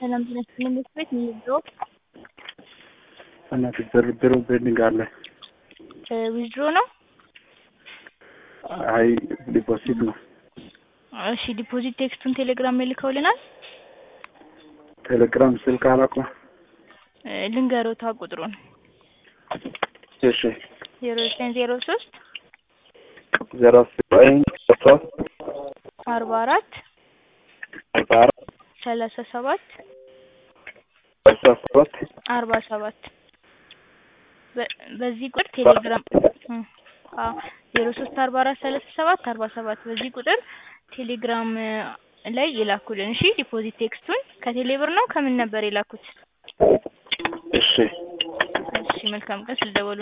ሰላም ጤና ይስጥልኝ ቤት ቤት ዊዝድሮ በእናትህ ድርድሩ ቤንዲንግ አለ። ዊዝድሮ ነው። አይ ዲፖዚት ነው። እሺ ዲፖዚት ቴክስቱን ቴሌግራም ላይ ልከውልናል። ቴሌግራም ስልክ አላውቅም። ልንገሮታ ቁጥሩን እሺ ዜሮ ዘጠኝ ዜሮ ሶስት ዜሮ ዘጠኝ ሶስት አርባ አራት አርባ አራት ሰላሳ ሰባት አስራ ሰባት አርባ ሰባት በዚህ ቁጥር ቴሌግራም ዜሮ ሶስት አርባ አራት ሰላሳ ሰባት አርባ ሰባት በዚህ ቁጥር ቴሌግራም ላይ ይላኩልን። እሺ ዲፖዚት ቴክስቱን ከቴሌብር ነው ከምን ነበር የላኩት? እሺ እሺ መልካም ቀን ስለደወሉ